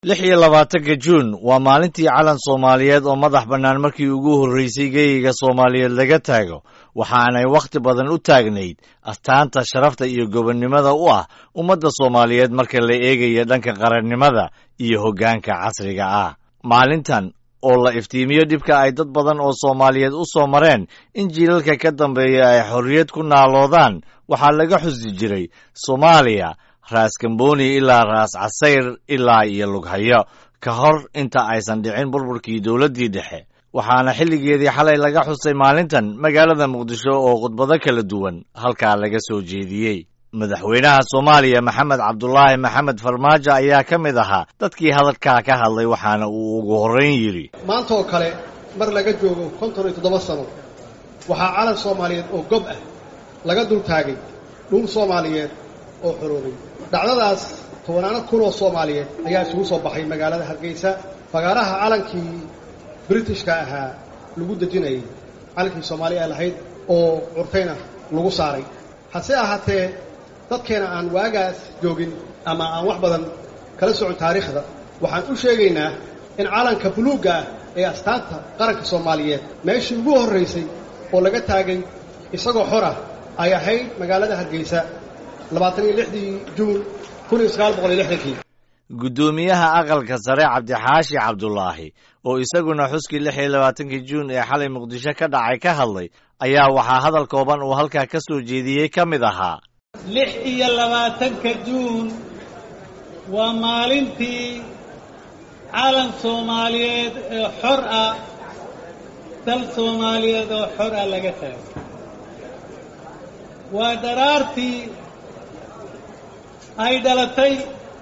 lix iyo labaatanka juun waa maalintii calan soomaaliyeed oo madax bannaan markii ugu horreysay geeyiga soomaaliyeed laga taago waxaanay wakhti badan u taagnayd astaanta sharafta iyo gobonnimada u ah ummadda soomaaliyeed marka la eegayo dhanka qarannimada iyo hoggaanka casriga ah maalintan oo la iftiimiyo dhibka ay dad badan oo soomaaliyeed u soo mareen in jiilalka ka dambeeya ay xorriyad ku naaloodaan waxaa laga xusi jiray soomaaliya raas kamboni ilaa raas casayr ilaa iyo lughayo ka hor inta aysan dhicin burburkii dowladdii dhexe waxaana xilligeedii xalay laga xusay maalintan magaalada muqdisho oo khudbado kala duwan halkaa laga soo jeediyey madaxweynaha soomaaliya maxamed cabdulaahi maxamed farmaajo ayaa ka mid ahaa dadkii hadalkaa ka hadlay waxaana uu ugu horrayn yidhi maanta oo kale mar laga joogo konton iyo toddoba sano waxaa calan soomaaliyeed oo gob ah laga dul taagay dhul soomaaliyeed oo xoroobay dhacdadaas tobanaano kun oo soomaaliyeed ayaa isugu soo baxay magaalada hargeysa fagaaraha calankii britishka ahaa lagu dejinayay calankii soomaaliya lahayd oo curtayna lagu saaray hase ahaatee dadkeena aan waagaas joogin ama aan wax badan kala socon taariikhda waxaan u sheegaynaa in calanka buluugga ah ee astaanta qaranka soomaaliyeed meeshii ugu horraysay oo laga taagay isagoo xor ah ay ahayd magaalada hargeysa labaatan iyo lixdii juun kun iyo sagaal boqol iyo lixdankii guddoomiyaha aqalka sare cabdixaashi cabdulaahi oo isaguna xuskii lix iyo labaatankii juun ee xalay muqdisho ka dhacay ka hadlay ayaa waxaa hadal kooban uu halkaa ka soo jeediyey ka mid ahaa lix iyo labaatanka juun waa maalintii calan soomaaliyeed ee xor ah dal soomaaliyeed oo xor ah laga taagay waa daraartii ay dhalatay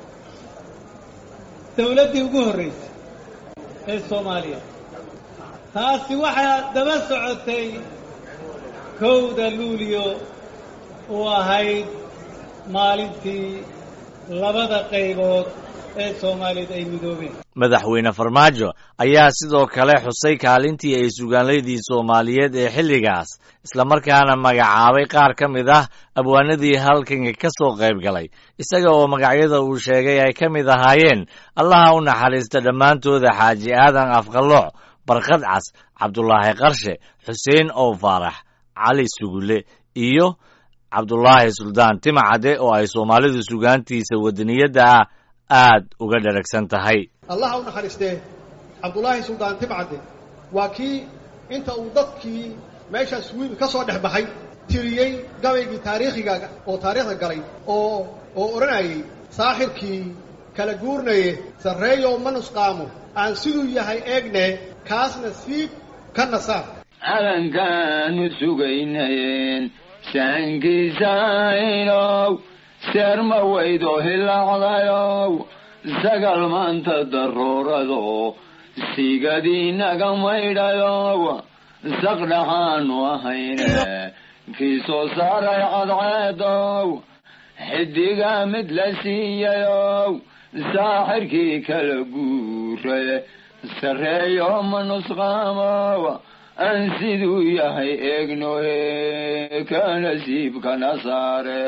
dawladdii ugu horraysay ee soomaaliya taasi waxaa daba socotay kowda luuliyo uu ahayd maalintii labada qaybood ee soomaaliyeed ay midoobeen madaxweyne farmaajo ayaa sidoo kale xusay kaalintii ay sugaanlaydii soomaaliyeed ee xilligaas islamarkaana magacaabay qaar ka mid ah abwaanadii halkanka ka soo qayb galay isaga oo magacyada uu sheegay ay ka mid ahaayeen allaha u naxariista dhammaantooda xaaji aadan afqalooc barkad cas cabdulaahi qarshe xuseen ow faarax cali sugule iyo cabdulaahi suldaan timacade oo ay soomaalidu sugaantiisa wadaniyadda ah aad uga dharagsan tahay allaha u naxariistee cabdulaahi suldaan timcadde waa kii inta uu dadkii meeshaas wiil ka soo dhex baxay tiriyey gabaygii taariikhiga oo taariikhda galay oo oo odhanayay saaxirkii kala guurnaye sarreeyow ma nusqaamo aan siduu yahay eegne kaasna siib ka nasaar calankaanu sugaynayeen saankiisaynow seerma weydo hilaacdayow sagal maanta daruurado sigadiinaga maydhayow saqdhaxaanu ahayne kii soo saaray cadceedow xidiga mid la siiyayow saaxirkii kala guure sarreeyo ma nusqaamow aan siduu yahay eegnohe ka nasiibkana saare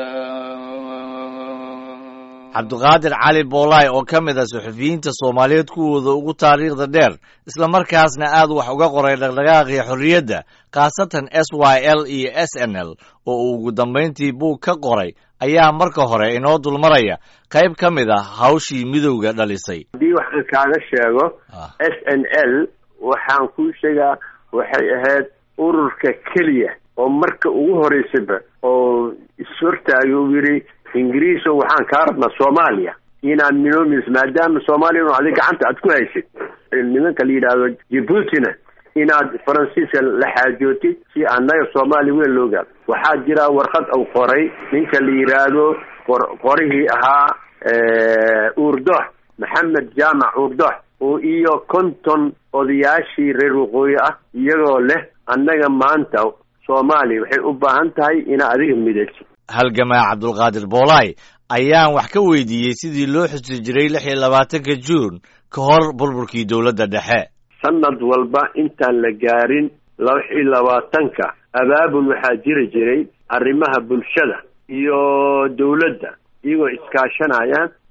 cabdiqaadir cali boolaay oo ka mid ah suxufiyiinta soomaaliyeed kuwooda ugu taariikhda dheer islamarkaasna aad wax uga qoray dhaqdhaqaaqii xorriyadda khaasatan s y l iyo s n l oo uu ugu dambayntii buug ka qoray ayaa marka hore inoo dulmaraya qayb ka mid ah hawshii midowga dhalisay haddii waxaan kaaga sheego s n l waxaan kuu sheegaa waxay ahayd ururka keliya oo marka ugu horeysaba oo ishortaagay uu yidhi ingiriiso waxaan kaa rabnaa soomaaliya inaad minoomis maadaama soomaaliya inu adig gacanta aad ku haysid nimanka la yidhaahdo jibuutina inaad faransiiska la xaajootid si annaga soomaaliya weyn loo gaado waxaa jira warqad uu qoray ninka la yidhaahdo qor qorihii ahaa uurdox maxamed jaamac uurdox oo iyo konton odayaashii reer waqooyi ah iyagoo leh annaga maanta soomaaliya waxay u baahan tahay inaad adiga midayso halgamaa cabdulqaadir boolaay ayaan wax ka weydiiyey sidii loo xusi jiray lix iyo labaatanka juun ka hor burburkii dowladda dhexe sanad walba intaan la gaarin lix iyo labaatanka abaabul waxaa jiri jiray arrimaha bulshada iyo dowladda iyagoo iskaashanayaan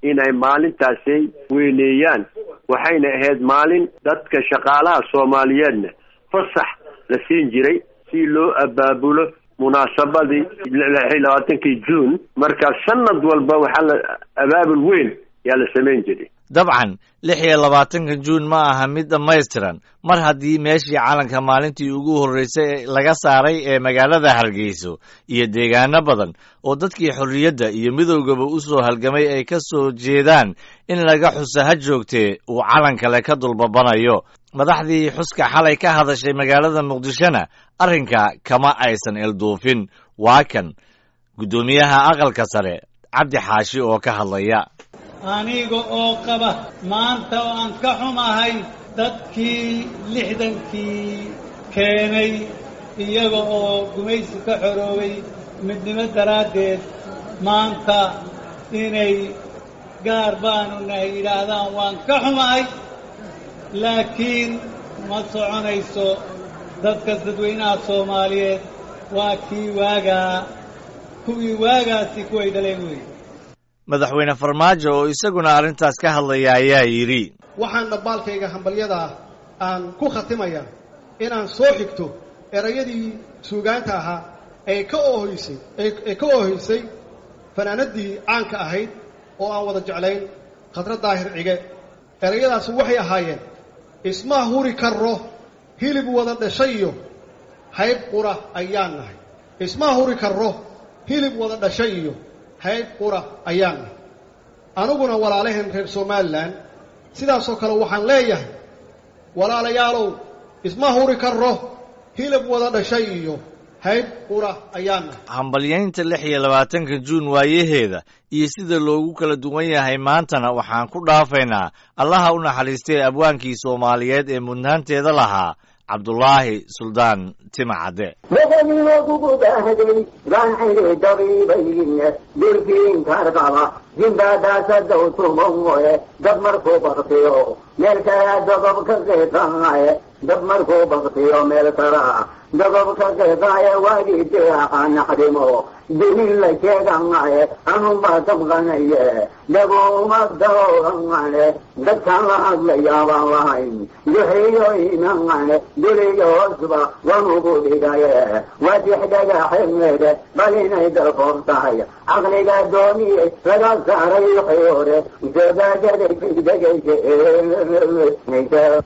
inay maalintaasi weyneeyaan waxayna ahayd maalin dadka shaqaalaha soomaaliyeedna fasax la siin jiray si loo abaabulo munaasabadii lix iyo labaatankii juun marka sanad walba waxaa la abaabul weyn yaa la samayn jiray dabcan lix iyo labaatanka juun ma aha mid dhammaystiran mar haddii meeshii calanka maalintii ugu horreysay laga saaray ee magaalada hargeyso iyo deegaano badan oo dadkii xorriyadda iyo midowgaba u soo halgamay ay ka soo jeedaan in laga xusa ha joogtee uu calan kale ka dulbabanayo madaxdii xuska xalay ka hadashay magaalada muqdishona arrinka kama aysan elduufin waa kan guddoomiyaha aqalka sare cabdi xaashi oo ka hadlaya aniga oo qaba maanta oo aan ka xumahay dadkii lixdankii keenay iyaga oo gumaysi ka xoroobay midnimo daraaddeed maanta inay gaar baanu nahay yidhaahdaan waan ka xumahay laakiin ma soconayso dadka dadweynaha soomaaliyeed waa kii waagaa kuwii waagaasi kuway dhaleen weeye madaxweyne farmaajo oo isaguna arrintaas ka hadlaya ayaa yidhi waxaan dhabbaalkayga hambalyadaa aan ku khatimayaa inaan soo xigto erayadii suugaanta ahaa ee ka oohoysay ee ka oohoysay fanaanadii caanka ahayd oo aan wada jeclayn khadra daahir cige erayadaasi waxay ahaayeen isma huri karro hilib wada dhashay iyo hayb qura ayaan nahay isma huri karro hilib wada dhashay iyo hayb qura ayaan nahay aniguna walaalaheen reer somalilan sidaasoo kale waxaan leeyahay walaalayaalow isma huri karro hilib wada dhashay iyo hayb qura ayaan nahay hambalyaynta lix iyo labaatanka juun waayaheeda iyo sida loogu kala duwan yahay maantana waxaan ku dhaafaynaa allaha u naxariistay abwaankii soomaaliyeed ee mudnaanteeda lahaa cabdulaahi suldaan timacadde boqoliyoodugudaahday baan xidhi dabiibayn durkiin karqaba jimbaadaasadow tumoe dab markuu baktiyo meel kala dogob ka qeeqaaye dab markuu baktiyo meel kala dogob ka qeeqaaye waagii diraaqa naqdimo dumin la sheeganaye anunbaa tabqanaye dhagouma daroorangane dadkaan la hadlayaabaan lahayn duxiyo inangane duliyo hoosba wanugu dhigaye wadix dhagaxemeede bal inay dalkoob tahay caqliga dooniye laga saaray wixii hore ujeedaadada degdegaysa